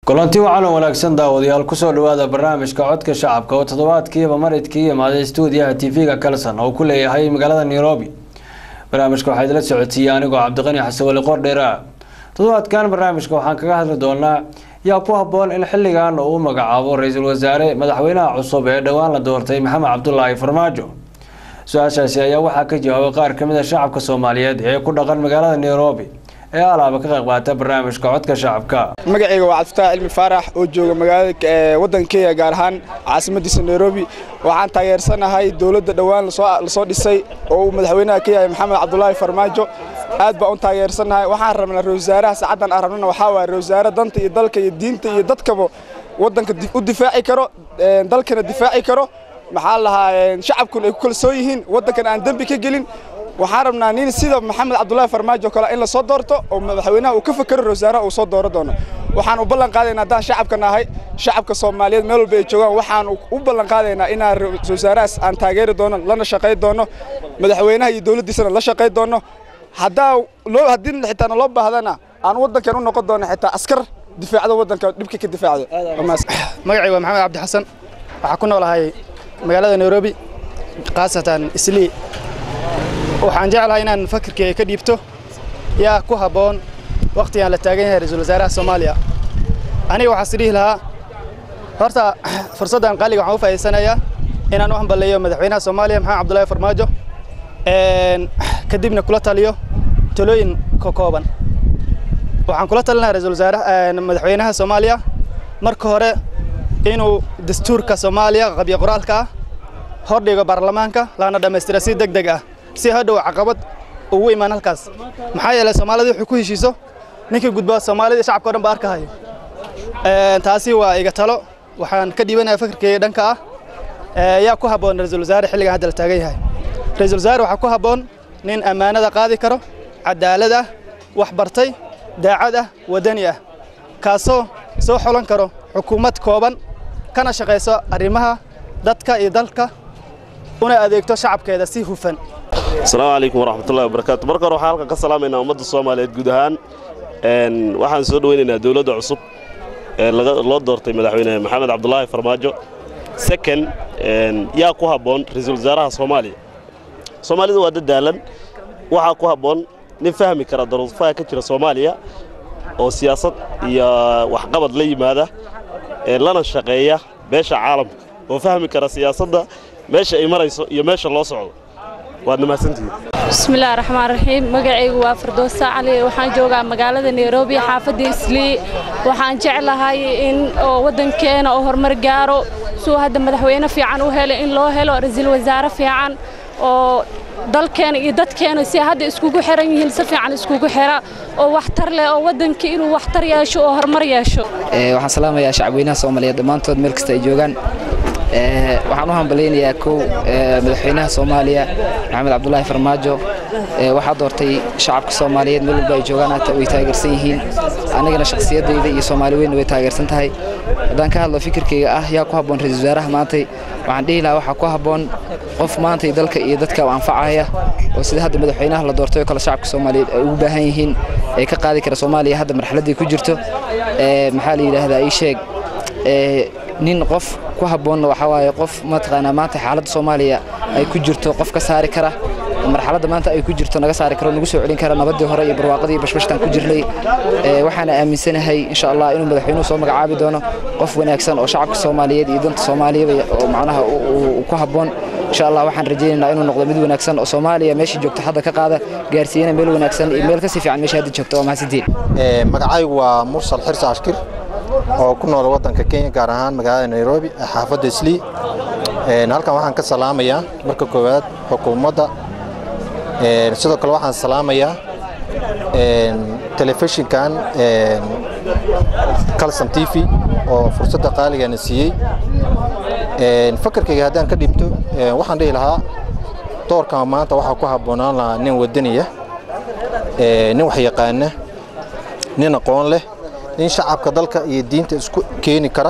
kulanti wacan oo wanaagsan daawadayaal kusoo dhawaada barnaamijka codka shacabka oo toddobaadkiiba maridkii imaaday stuudiyaha tv-ga kalson oo ku leeyahay magaalada nairobi barnaamijka waxaa idila socotiiyey anigoo cabdiqani xasan wali qordheera toddobaadkan barnaamijka waxaan kaga hadli doonaa yaa ku habboon in xilligan uu magacaabo ra-iisul wasaare madaxweynaha cusub ee dhowaan la doortay maxamed cabdulaahi farmaajo su-aashaasi ayaa waxaa ka jawaabay qaar kamid a shacabka soomaaliyeed ee ku dhaqan magaalada nairobi ee alaaba ka qayb qaata barnaamijka codka shacabka magacayga waa cabdifataax cilmi faarax oo jooga magaalada waddanka kenya gaar ahaan caasimadiisa nairobi waxaan taageersanahay dowladda dhowaan lasoo dhisay oo uu madaxweynaha ka yahay maxamed cabdulaahi farmaajo aad baan u taageersanahay waxaan rabnaa ra wasaaraha saacaddan aan rabnana waxaa waaya ra wasaare danta iyo dalka iyo diinta iyo dadkaba waddanka u difaaci karo dalkana difaaci karo maxaa lahaa shacabkuna ay ku kalsoon yihiin waddankan aan dembi ka gelin waxaan rabnaa nin sida maxamed cabdulaahi farmaajo kale in la soo doorto oo madaxweynaha uu ka fakero rawasaaraha uu soo dooro doono waxaan u ballan qaadaynaa haddaan shacabka nahay shacabka soomaaliyeed meel walba ay joogaan waxaan u ballan qaadaynaa inaan rawasaarahaas aan taageeri doono lana shaqay doono madaxweynaha iyo dowladdiisana la shaqay doono haddaa loo haddii xitaa naloo baahdana aan waddankan u noqon doono xitaa askar difaacdo waddanka dhibka ka difaacdo magacay waa maxamed cabdi xasan waxaa ku noolahay magaalada nairobi khaasatan islii waxaan jeclahay inaan fakirkeyga ka dhiibto yaa ku habboon wakhtigaan la taagan yahay ra-iisul wasaaraha soomaaliya aniga waxaa is dhihi lahaa horta fursaddan qaaliga waxaan u faa'iidsanayaa inaan u hambaleeyo madaxweynaha soomaaliya maxamed cabdullaahi farmaajo kadibna kula taliyo talooyin ka kooban waxaan kula talinayaa ra-iisul wasaaraha madaxweynaha soomaaliya marka hore inuu dastuurka soomaaliya qabyo qoraalka ah hordhigo baarlamaanka lana dhammaystira si deg deg ah si hadhow caqabad ugu imaan halkaas maxaa yeelay soomaalida wuxuu ku heshiiso ninkii gudbaa soomaalida shacabka o dhan ba arkahayo taasi waa iga talo waxaan ka dhiibanaya fakirkeyga dhanka ah yaa ku habboon ra-iisul wasaare xilligan hadda la taagan yahay ra-iisul wasaare waxaa ku habboon nin ammaanada qaadi karo cadaalad ah wax bartay daacad ah waddani ah kaasoo soo xolan karo xukuumad kooban kana shaqayso arrimaha dadka iyo dalka una adeegto shacabkeeda si hufan asalaamu calaykum waraxmatullahi wabarakaatu marka hore waxaan halkan ka salaamaynaa ummadda soomaaliyeed guud ahaan waxaan soo dhoweynaynaa dowladda cusub ee loo doortay madaxweyne maxamed cabdulaahi farmaajo second yaa ku habboon ra-iisul wasaaraha soomaaliya soomaalidu waa dadaalan waxaa ku habboon nin fahmi kara daruufaha ka jira soomaaliya oo siyaasad iyo waxqabad la yimaada lana shaqeeya beesha caalamka oo fahmi kara siyaasadda meesha ay marayso iyo meesha loo socdo waad mahadsantihiin bismillahi raxmaan raxiim magacaygu waa firdoosa cali waxaan joogaa magaalada nairobi xaafadda islii waxaan jeclahay in oo waddankeena oo horumar gaaro suu hadda madaxweyne fiican u helo in loo helo ra-iisul wasaare fiican oo dalkeena iyo dadkeena si hadda iskugu xiran yihiin si fiican iskugu xira oo waxtar leh oo waddanka inuu waxtar yeesho oo horumar yeesho waxaan salaamayaa shacabweynaha soomaaliyeed dhammaantood meel kasta ay joogaan waxaan u hambalaynayaa kow madaxweynaha soomaaliya maxamed cabdulaahi farmaajo waxaa doortay shacabka soomaaliyeed meel walba ay joogaan hata way taageersan yihiin anigana shakhsiyaddayda iyo soomaali weynna way taageersan tahay haddaan ka hadlo fikirkayga ah yaa ku habboon ra-iisul wasaaraha maantay waxaan dhihi lahaa waxaa ku habboon qof maantay dalka iyo dadka anfacaya oo sida hadda madaxweynaha la doortay oo kale shacabka soomaaliyeed ay ugu baahan yihiin ee ka qaadi kara soomaaliya hadda marxaladdii ku jirto maxaa la yidhaahdaa ii sheeg nin qof ku habboonna waxaa waaye qof mataqaanaa maanta xaaladda soomaaliya ay ku jirto qof ka saari kara marxaladda maanta ay ku jirto naga saari karo nagu soo celin kara nabaddii hore iyo barwaaqadii iyo bashbashtaan ku jirnay waxaana aaminsanahay insha allah inuu madaxweynuhu soo magacaabi doono qof wanaagsan oo shacabka soomaaliyeed iyo danta soomaaliyaba oo macnaha ku habboon insha allah waxaan rajaynaynaa inuu noqdo mid wanaagsan oo soomaaliya meeshii joogto hadda ka qaada gaarsiiyana meel wanaagsan iyo meel kasii fiican meesha hadda joogto waa mahadsantiin magacaygu waa mursal xirsi ashkir oo ku nool waddanka kenya gaar ahaan magaalada nairobi ee xaafadda islii halkan waxaan ka salaamayaa marka koowaad xukuumadda sidoo kale waxaan salaamayaa telefishinkan calson t v oo fursadda qaaligana siiyey fakarkayga haddaan ka dhibto waxaan dhihi lahaa doorkan maanta waxaa ku habboonaan lahaa nin wadaniya nin waxyaqaana nin aqoon leh nin shacabka dalka iyo diinta isku keeni kara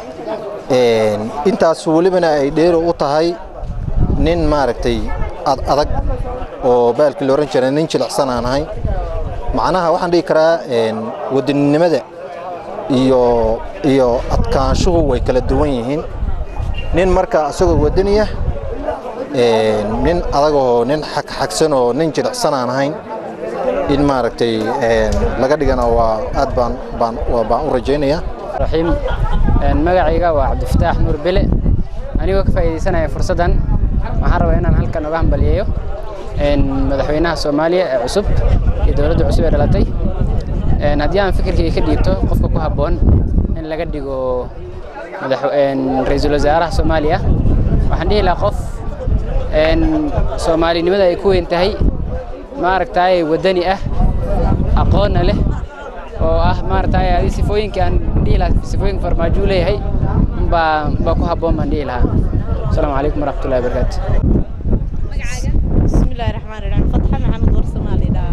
intaas welibana ay dheero u tahay nin maaragtay adag oo baalkii la ohan jiray nin jilicsan aan ahay macnaha waxaan dhihi karaa wadaninimada iyo iyo adkaanshuhu way kala duwan yihiin nin marka isagoo wadaniya nin adagoo nin xagxagsan oo nin jilicsan aan ahayn in maaragtay laga dhigana waa aad baan baan baan u rajaynayaa raxiim magacayga waa cabdifataax nuur bele anigoo ka faa'iidaysanaya fursaddan waxaan rabaa inaan halkan uga hambaliyeeyo madaxweynaha soomaaliya ee cusub iyo dowladda cusub ee dhalatay haddii aan fikirkayga ka dhiibto qofka ku habboon in laga dhigo ra-iisul wasaaraha soomaaliya waxaan dhihi lahaa qof soomaalinimada ay ku weyn tahay maaragtay waddani ah aqoonna leh oo ah maaragtay adi sifooyinka aan dhihi lahaa sifooyinka farmaajo u leeyahay baa baa ku habboon baan dhihi lahaa asalaamu calaykum waraxmatullahi wabarakaatu bismillahi raxmaan raxiim fatxa maxamed warsamaali dhaha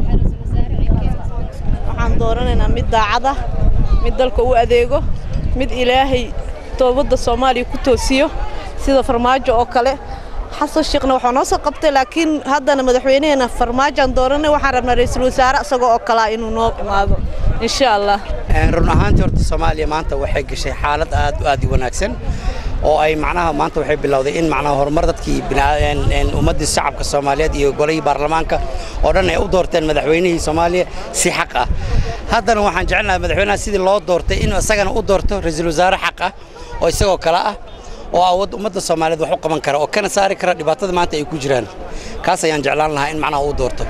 waxaan dooranaynaa mid daacad ah mid dalka u adeego mid ilaahay toobadda soomaaliya ku toosiyo sida farmaajo oo kale xasan sheekhna waxaa noo soo qabtay laakiin haddana madaxweynaheena farmaajoan dooranay waxaan rabnaa ra-iisul wasaare isagoo oo kalaa inuu noo imaado insha allah run ahaantii horta soomaaliya maanta waxay gashay xaalad aad aad u wanaagsan oo ay macnaha maanta waxay bilowday in macnaha horumar dadkii ummaddii shacabka soomaaliyeed iyo golihii baarlamaanka oo dhan ay u doorteen madaxweynihii soomaaliya si xaq ah haddana waxaan jecelnahay madaxweynaha sidii loo doortay inuu isagana u doorto ra-iisul wasaare xaq ah oo isagoo kale ah oo awood ummadda soomaaliyeed wax u qaban kara oo kana saari kara dhibaatada maanta ay ku jiraan kaas ayaan jeclaan lahaa in macnaha uu doorto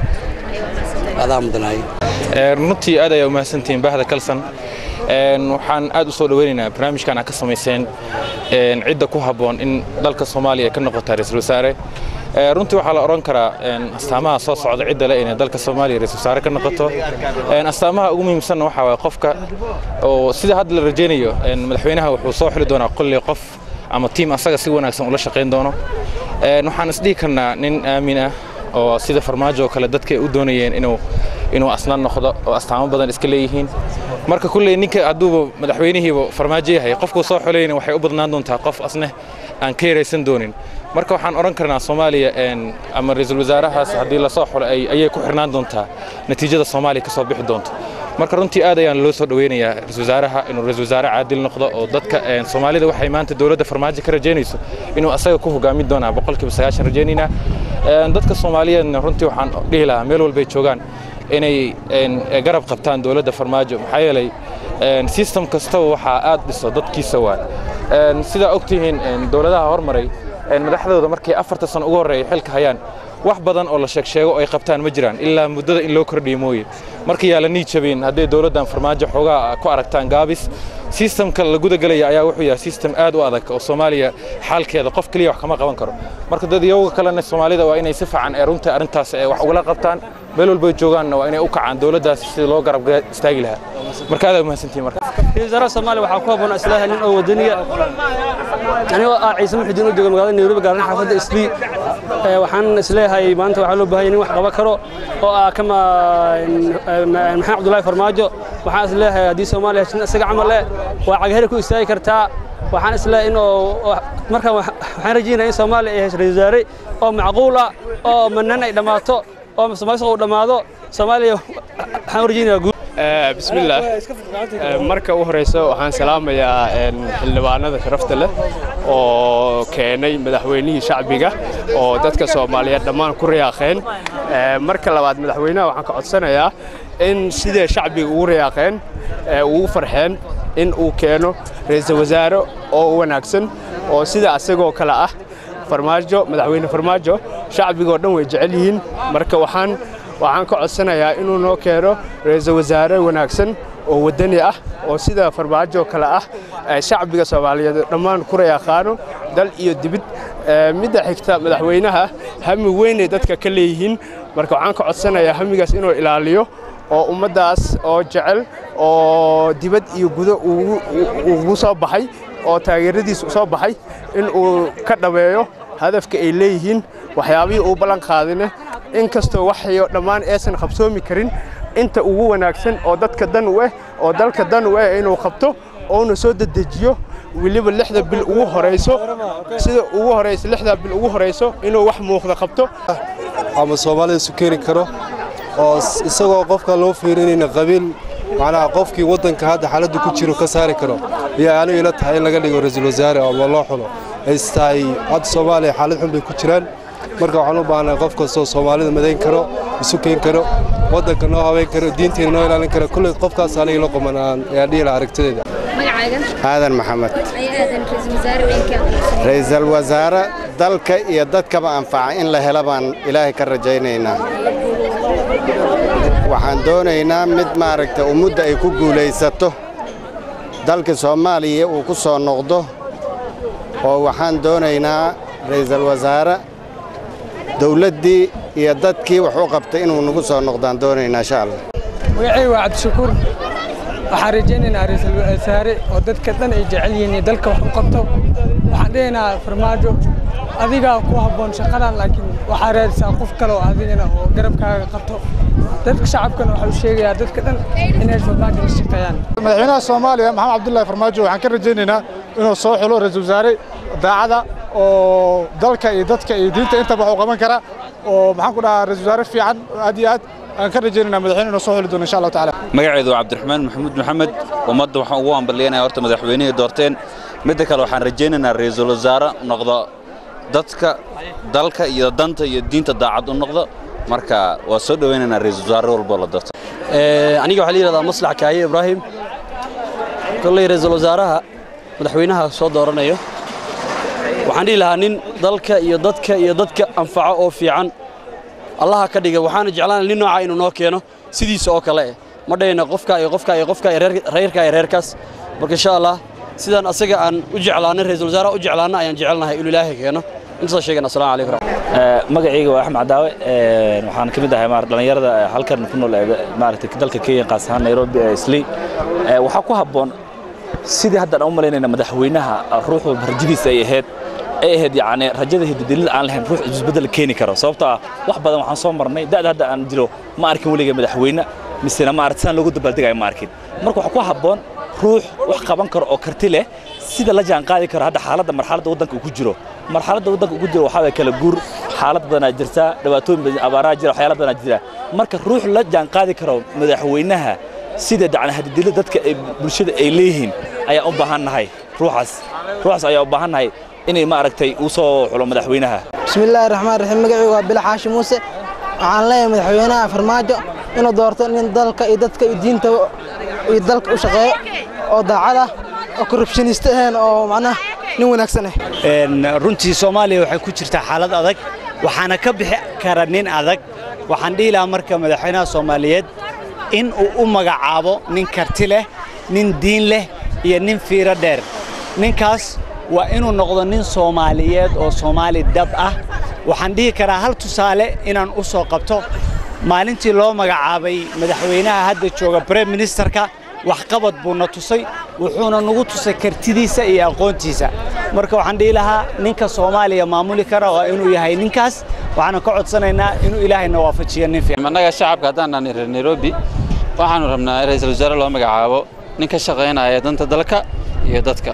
adaa mudanayo runtii aad ayaa umahadsantihiin baahda kalsan waxaan aad u soo dhoweynaynaa barnaamijkan aad ka samayseen cidda ku habboon in dalka soomaaliya ay ka noqota ra-iisul wasaare runtii waxaa la odhan karaa astaamaha soo socda cidda le inay dalka soomaaliya ra-isul wasaare ka noqoto astaamaha ugu muhiimsanna waxaa waye qofka oo sida hadda la rajaynayo madaxweynaha wuxuu soo xili doonaa qolley qof ama tiim asaga si wanaagsan ula shaqayn doono waxaan isdhihi karnaa nin aamin ah oo sida farmaajo oo kale dadka ay u doonayeen inuu inuu asnaan noqdo oo astaamo badan iska leeyihiin marka kulley ninka hadduuba madaxweynihiiba farmaajo yahay qofkuu soo xolayna waxay u badnaan doontaa qof asne aan ka yaraysan doonin marka waxaan odhan karnaa soomaaliya ama ra-iisul wasaarahaas haddii lasoo xulo ayay ku xirnaan doontaa natiijada soomaaliya ka soo bixi doonto marka runtii aad ayaan loo soo dhoweynayaa ra-isul wasaaraha inuu ra-isul wasaare caadil noqdo oo dadka soomaalida waxay maanta dowladda farmaajo ka rajaynayso inuu asaga ku hogaamin doonaa boqolkiiba sagaashan rajaynaynaa dadka soomaaliyeedna runtii waxaan dhihi lahaa meel walbay joogaan inay garab qabtaan dowladda farmaajo maxaa yeelay system kastaba waxaa aad dhiso dadkiisa waa sidaa ogtihiin dowladaha hormaray madaxdooda markay afarta sano ugu horreeya xilka hayaan wax badan oo la sheeg sheego ay qabtaan ma jiraan ilaa muddada in loo kordhiyo mooye marka yaa la nii jabin hadday dowladdan farmaajo xoogaa ku aragtaan gaabis sistamka la gudagelaya ayaa wuxuu yahay sistem aad u adag oo soomaaliya xaalkeeda qof keliya wax kama qaban karo marka dad iyaga kalena soomaalida waa inay si fiican ee runta arrintaas wax ugala qabtaan meel walbay joogaanna waa inay u kacaan dowladdaas sidii loo garab istaagi lahaa marka aad umahadsantihin marka wasaaraha soomaaliya waxaa ku habboon islaaha nin oo wadaniya anigoo ah ciise muxudiin u jooga magaalada nairobi gaaran xaafadda islii waxaan isleeyahay maanta waxaa loo baahan yahay nin wax qaban karo oo ah kama maxamed cabdullaahi farmaajo waxaan isleeyahay haddii soomaaliya heshin isaga camal eh waa cagaheri ku istaagi kartaa waxaan isleeyahay in oo markaan waxaan rajaynaya in soomaaliya ay hesho ra-isul wasaare oo macquul ah oo manan ay dhammaato oo soomaalisa uu dhammaado soomaaliya waxaan u rajaynayaa guud bismillaah marka u horeysa waxaan salaamayaa xildhibaanada sharafta leh oo keenay madaxweynihii shacbiga oo dadka soomaaliyeed dhammaan ku riyaaqeen marka labaad madaxweynaha waxaan ka codsanayaa in sidee shacbiga ugu riyaaqeen ugu farxeen in uu keeno ra-iisul wasaare oo wanaagsan oo sida asagoo kale ah farmaajo madaxweyne farmaajo shacbigoo dhan way jecel yihiin marka waxaan waxaan ka codsanayaa inuu noo keeno ra-iisul wasaare wanaagsan oo waddani ah oo sida farmaajo kale ah shacbiga soomaaliyeed dhammaan ku rayaqaano dal iyo dibid midda xigta madaxweynaha hami weynay dadka ka leeyihiin marka waxaan ka codsanayaa hamigaas inuu ilaaliyo oo ummaddaas oo jecel oo dibad iyo gudo ugu soo baxay oo taageeradiis soo baxay in uu ka dhameeyo hadafka ay leeyihiin waxyaabihii uu ballan qaadine in kastoo waxayo dhammaan aysan qabsoomi karin inta ugu wanaagsan oo dadka dan u eh oo dalka dan u eh inuu qabto ouna soo dedejiyo weliba lixda bil ugu horayso sida ugu horayso lixda bil ugu horayso inuu wax muuqda qabto ama soomaalida isu keeni karo oo isagoo qofka loo fiirinayna qabiil macnaha qofkii waddanka hadda xaaladdu ku jiro ka saari karo ayaa anigu ila tahay in laga dhigo ra-iisul wasaare oo loo xulo ays tahay hadda soomaaliya xaalad xun bay ku jiraan marka waxaan u baahanahay qof kastoo soomaalida madayn karo isu keen karo waddanka noo habeyn karo diinteena noo ilaalin karo kulley qofkaas aniga la quman aan ayaan dhihi lahaa aragtideeda aadan maxamed ra'iisul wasaare dalka iyo dadkaba anfaca in la helo baan ilaahay ka rajaynaynaa waxaan doonaynaa mid maaragta ummadda ay ku guulaysato dalka soomaaliya uu ku soo noqdo oo waxaan doonaynaa ra'iisul wasaare dawladdii iyo dadkii wax u qabtay inuu nagu soo noqdaan doonaynaa insha allah magacayga waa cabdishakuur waxaan rajaynaynaa ra'iisul wasaare oo dadka dhan ay jecel yihiin iyo dalka wax u qabto waxaan dhihaynaa farmaajo adigaa ku habboon shaqadan laakiin waxaa raadisaa qof kale oo adigana oo garabkaaga qabto dadka shacabkana waxaa u sheegayaa dadka dhan inay farmaajo la shaqeeyaan madaxweynaha soomaaliya maxamed cabdullaahi farmaajo waxaan ka rajaynaynaa inuu soo xulo ra'iisul wasaare daacada oo dalka iyo dadka iyo diinta intaba wax u qaban kara oo maxaan ku dhahaa ra'iisul wasaare fiican aad iyo aad aan ka rajaynaynaa madaxweyne inuu soo xuli doono insha allahu tacaala magaceedu waa cabdiraxmaan maxamuud maxamed ummadda waxaan ugu hambalyeynaya horta madaxweynihii doorteen midda kale waxaan rajaynaynaa ra'iisul wasaare noqdo dadka dalka iyo danta iyo diinta daacad u noqdo marka waa soo dhowaynaynaa ra'iisul wasaare walboo la doorto aniga waxaa la yidhahdaa maslax kaaye ibraahim kolley ra'iisul wasaaraha madaxweynaha soo dooranayo waxaan dhihi lahaa nin dalka iyo dadka iyo dadka anfaco oo fiican allaha ka dhiga waxaana jeclaan nin nooca inuu noo keeno sidiisa oo kale eh ma dhahayna qofka iyo qofka iyo qofka iyo reerka iyo reerkaas marka insha allah sidaan asaga aan u jeclaanay ra'iisul wasaaraha u jeclaana ayaan jecelnahay inuu ilaahay keeno intaasoo sheegan assalamu calaykum magacayga waa axmed cadaawe waxaan ka mid ahay dhallinyarada halkan ku nool maaragtay dalka kenya qaas ahaan nairobi ee islii waxaa ku habboon sidii haddaan u malaynayna madaxweynaha ruuxu rajadiisa ay ahayd ay ahayd yacni rajada hididilida aan lahayn ruux isbedel keeni karo sababtoo ah wax badan waxaan soo marnay da'da hadda aan jiro ma arkin weliga madaxweyne misena ma aragti sidaan loogu dabaaldegayo ma arkin marka waxaa ku habboon ruux wax qaban karo oo karti leh sida la jaan qaadi karo hadda xaaladda marxaladda waddanka uu ku jiro marxaladda waddanka uu ku jiro waxaa waye kala guur xaalad badanaa jirta dhibaatooyin badan abaaraha jira waxyaala badanaa jira marka ruux la jaan qaadi karo madaxweynaha sida dacna hadidilada dadka ay bulshada ay leeyihiin ayaa u baahan nahay ruuxaas ruuxaas ayaa u baahan nahay inay maaragtay uu soo xulo madaxweynaha bismillaahi raxmaan raxiim magacaygu waa bila xaashi muuse waxaan leeyahay madaxweynaha farmaajo inuu doorto nin dalka iyo dadka iyo diinta iyo dalka u shaqeeyo oo daacad ah oo korrubshaniste ahayn oo macnaha nin wanaagsan ah runtii soomaaliya waxay ku jirtaa xaalad adag waxaana ka bixi kara nin adag waxaan dhihi lahaa marka madaxweynaha soomaaliyeed in uu u magacaabo nin karti leh nin diin leh iyo nin fiiro dheer ninkaas waa inuu noqdo nin soomaaliyeed oo soomaali dab ah waxaan dhihi karaa hal tusaale inaan u soo qabto maalintii loo magacaabay madaxweynaha hadda jooga brem ministerka waxqabad buuna tusay wuxuuna nagu tusay kartidiisa iyo aqoontiisa marka waxaan dhihi lahaa ninka soomaaliya maamuli kara waa inuu yahay ninkaas waxaana ka codsanaynaa inuu ilaahayna waafajiyo nin fiican annaga shacabka haddaan nahay reer nairobi waxaanu rabnaa ra'iisul wasaare loo magacaabo nin ka shaqaynaya danta dalka iyo dadka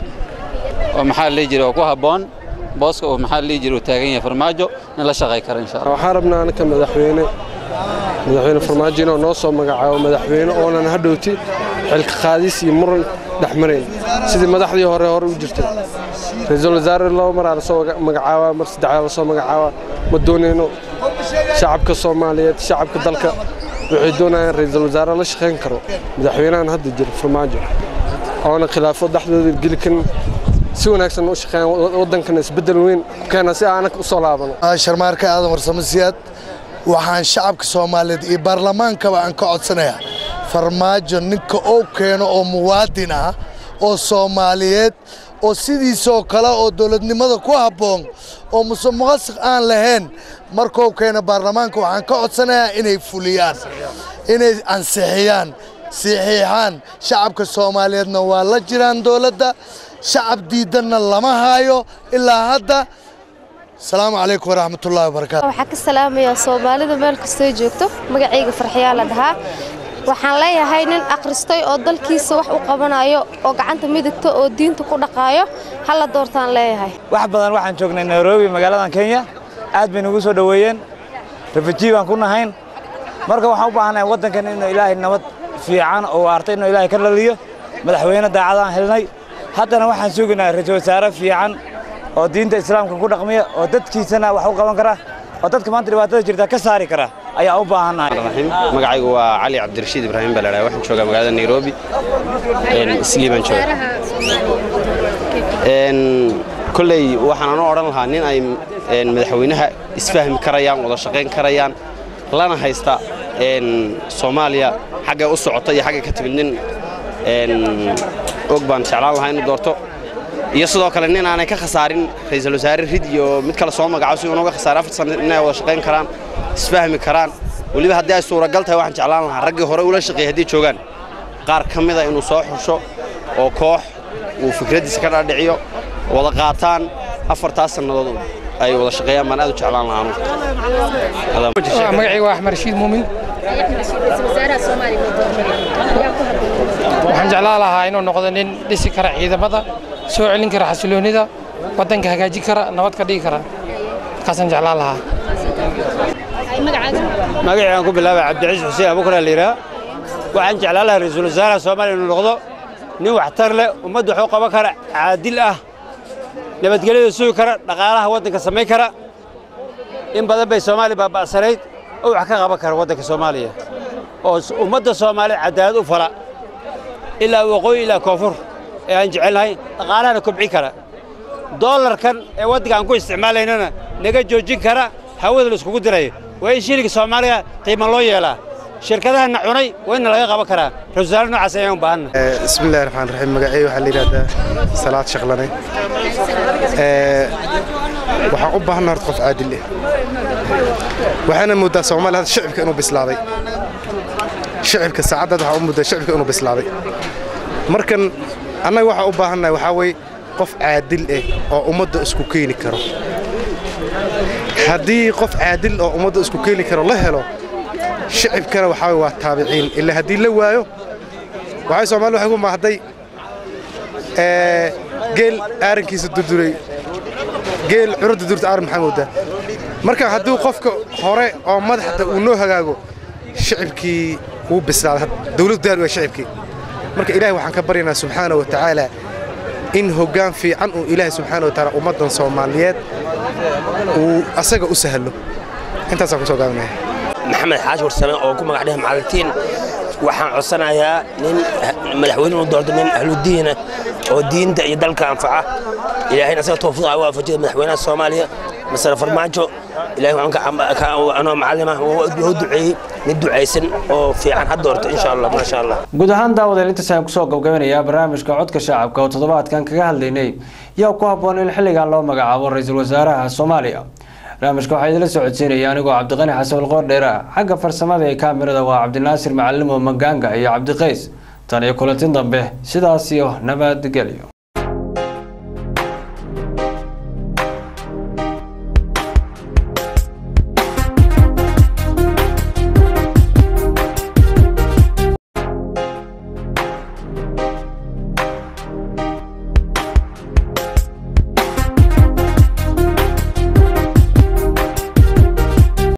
oo maxaa la dhihi jiray oo ku habboon booska uu maxaa la dhihi jiray uu taagan yahay farmaajo nin la shaqay kara insha allah waxaan rabnaa anaka madaxweyne madaxweyne farmaajo inuu noo soo magacaabo madaxweyne oonan hadhowti xilka qaadis iyo muran dhex marayn sidii madaxdii hore hore u jirtay ra'iisul wasaare laba maraa lasoo magacaabaa mar saddexdaa lasoo magacaabaa ma doonayno shacabka soomaaliyeed shacabka dalka waxay doonayaan ra'iisul wasaare la shaqayn karo madaxweynahan hadda jira farmaajo oona khilaafo dhexdooda geli karin si wanaagsan u shaqeeyaan waddankana isbeddel weyn ku keena si aanak u soo laabano sharmaarka aadan warsamo siyaad waxaan shacabka soomaaliyeed iyo baarlamaankaba aan ka codsanayaa farmaajo ninka oo keeno oo muwaadin ah oo soomaaliyeed oo sidiisoo kale oo dowladnimada ku habboon oo musuqmaasuq aan lahayn markuu keeno baarlamaanka waxaan ka codsanayaa inay fuliyaan inay ansixiyaan saxiixaan shacabka soomaaliyeedna waa la jiraan dowladda shacab diidanna lama haayo ilaa hadda asalaamu calaykum waraxmatullahi wabarakaatu waxaa ka salaamayaa soomaalida meel kastoo joogto magacayga farxiyaa la dhahaa waxaan leeyahay nin akhristay oo dalkiisa wax u qabanayo oo gacanta midigta oo diinta ku dhaqaayo hala doortaan leeyahay wax badan waxaan joognay nairobi magaaladan kenya aad bay nagu soo dhoweeyeen rafajii baan ku nahayn marka waxaan u baahanahay waddankan inuu ilaahay nabad fiican oo waarta inuu ilaahay ka dhaliyo madaxweyne daacadaan helnay haddana waxaan sugaynaa ra-iisul wasaare fiican oo diinta islaamka ku dhaqmiya oo dadkiisana wax u qaban kara oo dadka maanta dhibaatada jirta ka saari kara ayaa u baahannahay magacaygu waa cali cabdirashiid ibraahim baladha waxaan joogaa magaalada nairobi islii baan jooga kolley waxaan anu odhan lahaa nin ay madaxweynaha isfahmi karayaan wada shaqayn karayaan lana haysta soomaaliya xaggay u socota iyo xaggay ka timid nin og baan jeclaan lahaa inuu doorto iyo sidoo kale nin aanay ka khasaarin ra'iisul wasaare rid iyo mid kale soo magacaabo si unuga khasaarin afar sano inay wada shaqayn karaan isfahmi karaan weliba haddii ay suuragal tahay waxaan jeclaan lahaa raggii hore ula shaqeeyay haddii joogaan qaar ka mida inuu soo xusho oo koox uu fikraddiisa ka dhaadhiciyo wada qaataan afartaas sannadood ay wada shaqeeyaan baan aad u jeclaan lahaa magacayga waa axmed rashiid muumin waxaan jeclaan lahaa inuu noqdo nin dhisi kara ciidamada soo celin kara xasiloonida waddanka hagaajin kara nabad ka dhigi kara markaasaan jeclaan lahaa magacii aan ku bilaabay cabdiciis xuseen abukar la yidhaha waxaan jeclaan lahaa ra-iisul wasaaraha soomaaliya inuu noqdo nin waxtar leh ummadda waxuu qaban kara caadil ah nabadgelyada sugi kara dhaqaalaha waddanka samayn kara in badan bay soomaaliya baaba'sanayd oo wax ka qaban kara waddanka soomaaliya oo ummadda soomaaliya cadaalad u fala ilaa waqooyi ilaa koonfur ee aan jecelnahay dhaqaalahana kobcin kara doolarkan ee waddanka aan ku isticmaalaynana naga joojin kara hawada la iskugu dirayo waa in shilinka soomaaliya qiimo loo yeelaa shirkadahana cunay waa inna laga qaban karaa ra-isul wasaare noocaas ayaan u baahanna bismillahi raxmaan raxiim magacay waxaa la yidhahdaa salaad shaqlane waxaan u baahanna horta qof caadil ah waxaana moodaa soomaaliya hadda shicibka inuu bislaaday shicibka saacaddaad waxaa u moodaa shicibka inuu bislaaday markan annaga waxaa u baahannahay waxaa weeye qof caadil ah oo ummadda isku keeni karo haddii qof caadil oo ummadda isku keeni karo la helo shicibkana waxaa waa taabiciin ilaa haddii la waayo waxay soomaalida waxay ku maahday geel aarankiisa durduray geel curudda durta aaran maxaa moodaa marka hadduu qofka hore oo madaxda uu noo hagaago shicibkii wuu bislaaday dawladdu daar waa shicibkii marka ilaahay waxaan ka baryaynaa subxaana wa tacaala in hoggaan fiican uu ilaahay subxaana wa tacaala ummaddan soomaaliyeed uu asaga u sahlo intaasaan ku soo gaabinaya maxamed xaashi warsame oo ku magac dheh macalimiin waxaan codsanayaa nin madaxweyne uu doorto nin ahludiina oo diinta iyo dalka anfaca ilaahayna asaga tawfiiqa u waafajiya madaxweynaha soomaaliya masale farmaajo ilaahay waxaan anoo macalima wuu duceeyey mid ducaysan oo fiican ha doorto insha allah maasha allah guud ahaan daawadeen intaas ayaan kusoo gabgabinayaa barnaamijka codka shacabka oo toddobaadkan kaga hadlaynay yaa ku habboon in xilligan loo magacaabo ra-iisul wasaaraha soomaaliya barnaamijka waxaa idila socodsiinaya anigoo cabdiqani xasan walqoor dheera xagga farsamada ee kaamirada waa cabdinaasir macalimo magaanga iyo cabdiqays tan iyo kulantin dambe sidaas iyo nabadgelyo